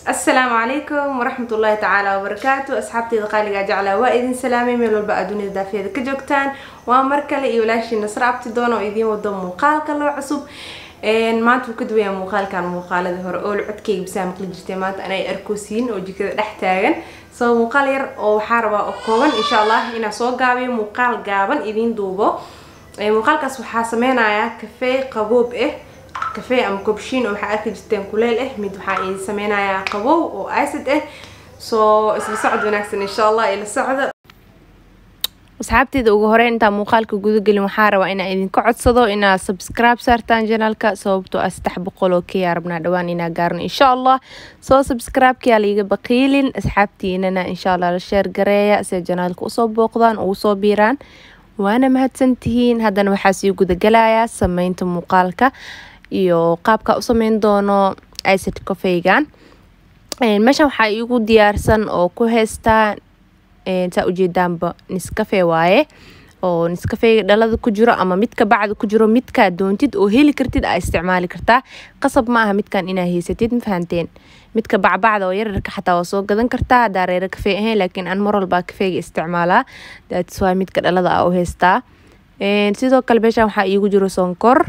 asalaamu calaykum waraxmat ullaahi tacaala wabarakaatu asxaabteyda qaaligaa jeclaa waa idin salaamay meel walba aad dunida daafeeda ka joogtaan waa mar kale iyo walaashii nasro abti doona oo idiin wado muuqaalka loo cusub maanta wuu ka duwaya muuqaalkan muuqaaladii hore oo codkeyga bisaa maqli jirtay maanta anay arkoosiin oo jikada dhex taagan soo muuqaal yar oo waxaa rabaa oo kooban insha allah inaan soo gaabiyo muuqaal gaaban idiin duubo muuqaalkaas waxaa sameynayaa kafee qaboob ah kafee ama kobshiin oo waxaa arki jirteen kuleel ah mid waxaa idin sameynayaa qabow oo acid ah soo isla socod wanaagsan insha allah ila socda asxaabteeda ugu horeyn intaa muuqaalka gudagelin waxaa rabaa inaa idinka codsado inaad subscribe saartaan janaalka sababtoo ah saddex boqol oo kayaa rabnaa dhawaan inaa gaarno insha allah soo subscribe-kayaa laiga baqiilin asxaabtiinana insha allah la sheer gareeya si janaalka usoo booqdaan ugu soo biiraan waana mahadsantihiin haddana waxaa sii gudagalayaa sameynta muuqaalka iyo qaabka u sameyn doono icid cofeygan meeshan waxaa iigu diyaarsan oo ku heystaa saa ujeedaanba niskafe waaye oo niskafeyga dhalada ku jiro ama midka bacda ku jiro midkaa doontid oo heli kartid aa isticmaali kartaa qasab ma aha midkan inaa haysatid ma fahanteen midka bacbacda oo yararka xataa waa soo gadan kartaa hadaa reero kafey ahayn laakiin aan mar walbaa kafeyga isticmaalaa daats waa midka dhalada a u heystaa sidoo kale meeshan waxaa iigu jiro sonkor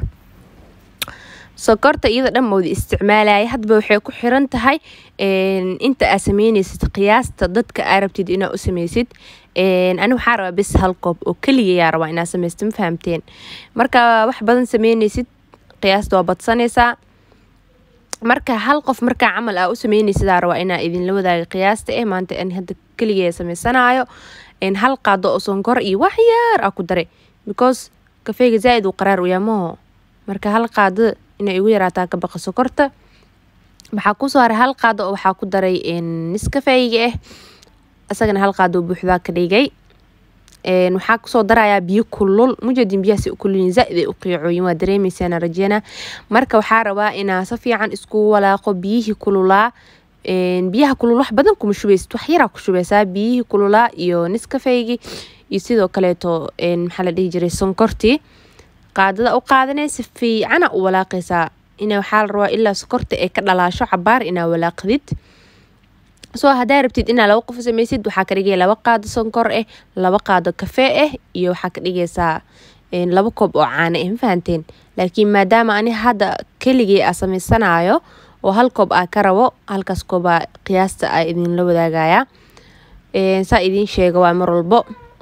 sokorta iyada dhan mawda isticmaalaya hadba waxay ku xiran tahay inta aa sameyneysid qiyaasta dadka aa rabtid inaa u sameysid ani waxaa rabaa bes hal koob oo keligayaa rabaa inaa sameysta ma fahamteen marka wax badan sameyneysid qiyaasta waa badsanaysaa marka hal qof markaa camal aa u sameyneysidaa rabaa inaa idinla wadaaga qiyaasta eh maanta an hadda keligaya sameysanayo hal qaado oo sonkor iyo wax yaar aa ku daray because kafeyga zaa-id uu qaraar uyaamaho marka hal qaado inay igu yaraataa ka baqa sokorta waxaa kusoo haray hal qaado oo waxaa ku daray niskafeyga ah isagana hal qaado buuxdaa ka dhigay waxaa kusoo darayaa biyo kulul mujadin biyahaas kululin zaaid ay u qiicoyin waa dareemeysaan rajena marka waxaa rabaa inaa si fiican isku walaaqo biyihii kululaa biyaha kulul wax badan kuma shubeysid wax yaraa ku shubeysaa biyihii kululaa iyo niskafeygii iyo sidoo kaleeto maxaa la dhihi jiray sonkortii qaadada u qaadanaysa fiicana u walaaqaysaa ina waxaa la rabaa ilaa sokorta ay ka dhalaasho cabaar inaa walaaqdid soo hadaa rabtid inaa laba qof sameysid waxaa ka dhigaya laba qaado sonkor ah laba qaado kafee ah iyo waxaa ka dhigaysaa laba koob oo caano ah ma fahanteen laakiin maadaama ani hadda keligii aa sameysanayo oo hal koob aa ka rabo halkaas koobaa qiyaasta aa idinla wadaagaya saa idiin sheega waa mar walbo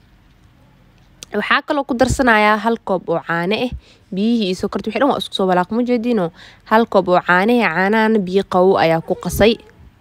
waxaa kaloo ku darsanayaa hal koob oo caano ah biyihii iyo sokorti wixi dhan waa isku soo walaaq mujeediino hal koob oo caanahe caanahana biyo qawow ayaa ku qasay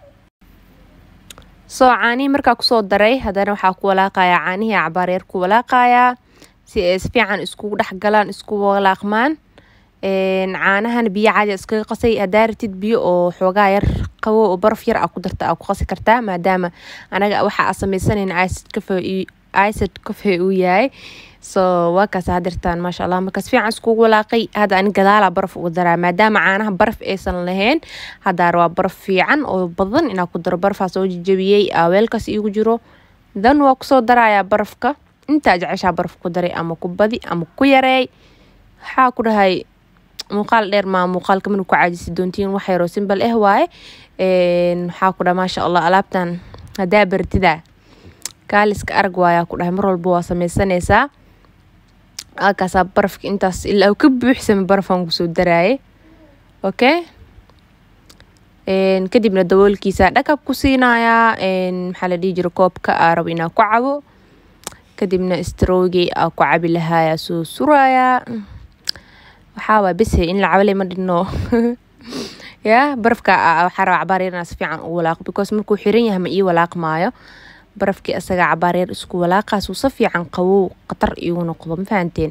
soo caanihii markaa kusoo daray haddana waxaa ku walaaqayaa caanihii cabaaryar ku walaaqayaa si ay si fiican iskugu dhex galaan isku walaaqmaan caanahana biyo caadi iskaga qasay hadaa ratid biyo oo xoogaa yar qawow oo baraf yar aa ku darta aa ku qasi kartaa maadaama anaga waxa aa sameysanayn icid cafe icid cofe uu yahay so waa kaas hadirtaan maasha allah markaas fiican iskugu walaaqay hadda ani gadaalaa baraf uga daraa maadaama caanaha baraf aysan lahayn haddaa rabaa baraf fiican oo badan inaa ku daro barafaa soo jajabiyey weelkaas iigu jiro dan waa kusoo darayaa barafka intaa jeceshaa baraf ku daray ama ku badi ama ku yareey waxaa ku dhahay muuqaal dheer maa muuqaalka mana ku caajisi doontiin wax yaroo simbal ah waaye waxaa ku dhaha maasha allah alaabtan haddaa bartidaa kaaliska arag waayaa ku dhahay mar walba waa sameysanaysaa halkaasaa barafka intaas ilaa ka buuxsama barafaan kusoo daraaye okay kadibna daboolkiisa dhakab ku siinayaa maxaa la dhihi jira koobka aa rabo inaa ku cabo kadibna strowgii aa ku cabi lahaayaa soo surayaa waxaa waa bese in la cabale ma dhino ya barafka waxaa raba cabaar yar inaa si fiican u walaaqo because markuu xiran yahay ma ii walaaqmaayo barafkii asaga cabaaryar isku walaaqaasuu si fiican qawow khatar iigu noqdo ma fahanteen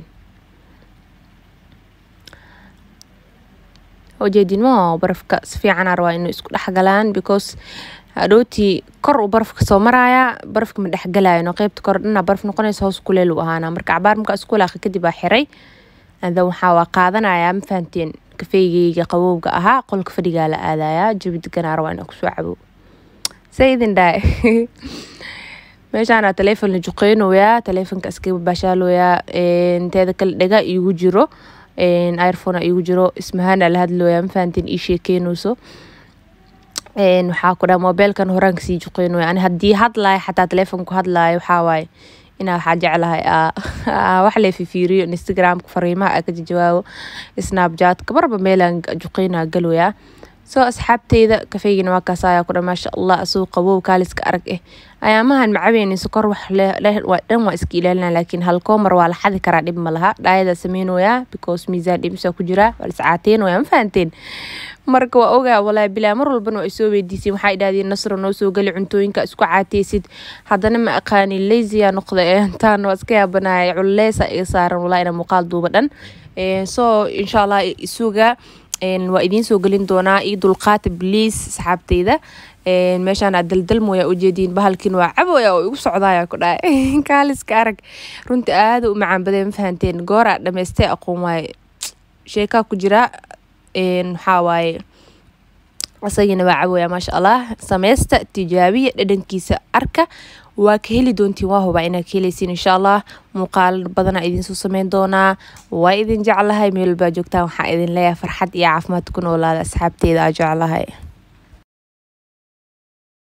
ujeedinmo barafka si fiicanaa rabaa inuu isku dhexgalaan because hadhowtii kor uu barafka soo maraaya barafka ma dhexgalayo qeybta kor dhana baraf noqonaysa hoos kuleel u ahaana marka cabaar markaa isku walaaqa kadib aa xiray adan waxaa waa qaadanayaa ma fahanteen kafeygeyga qabowga ahaa qolka fadhigaa la aadayaa jabi deganaa rabaa inaa kusoo cabo say idin dhaay meeshaana taleefon la juqeynoyaa taleefonka iskaga baashaalooyaa teeda kale dhaga iigu jiro irphone iigu jiro ismahaana la hadlooyaa mafahanteen ii sheekeynayso waxaa ku dhaha mobeelkan horaan kasii juqeyn way ani haddii hadlaayo xataa teleefonku hadlaayo waxaa waaye inaa waxaa jeclahay wax lee fifiiriyo instagramka fariimaha aa ka jawaabo snapjatka marba meelaan juqeynaa galwayaa soo asxaabteyda kafeygina waa kaas ayaa kudha maasha allah asuu qabow kaaliska arag eh ayaamahan macabeyni sokor wax dhan waa iska ilaalina laakiin halkoomar waa la xadi karaa dhib ma laha dhaayadaa sameynoyaa because miisaan dhimisa ku jiraa waa liscaateynaya ma fahanteen marka waa ogaa walaa bilaa mar walbana waa isoo weydiiseen waxaa idhahdeen nasro noo soo geli cuntooyinka isku caateysid haddana ma aqaani laziya noqda intaan waa iska yaabanaya culleesa iga saaran walaa ina muuqaal duuba dhan soo insha allah isuga waa idiin soo gelin doonaa io dulqaata bliis asxaabteyda meeshaan aad daldalmooya ujeediin bahalkiin waa caboya oo igu socdaaya ku dhahay kaaliska arag runta aada u macaan badee ma fahanteen gooraa dhamaystay aqoon waaye sheekaa ku jira waxaa waaye asagina waa caboya maasha allah sameysta tijaabiya dhadhankiisa arka waa ka heli doontiin waa hubaa inaad ka heleysiin insha allah muuqaal badanaa idinsoo sameyn doonaa waa idin jeclahay meel walbaa joogtaan waxaa idin leeyahay farxad iyo caafimaad ku noolaada asxaabteeda aa jeclahay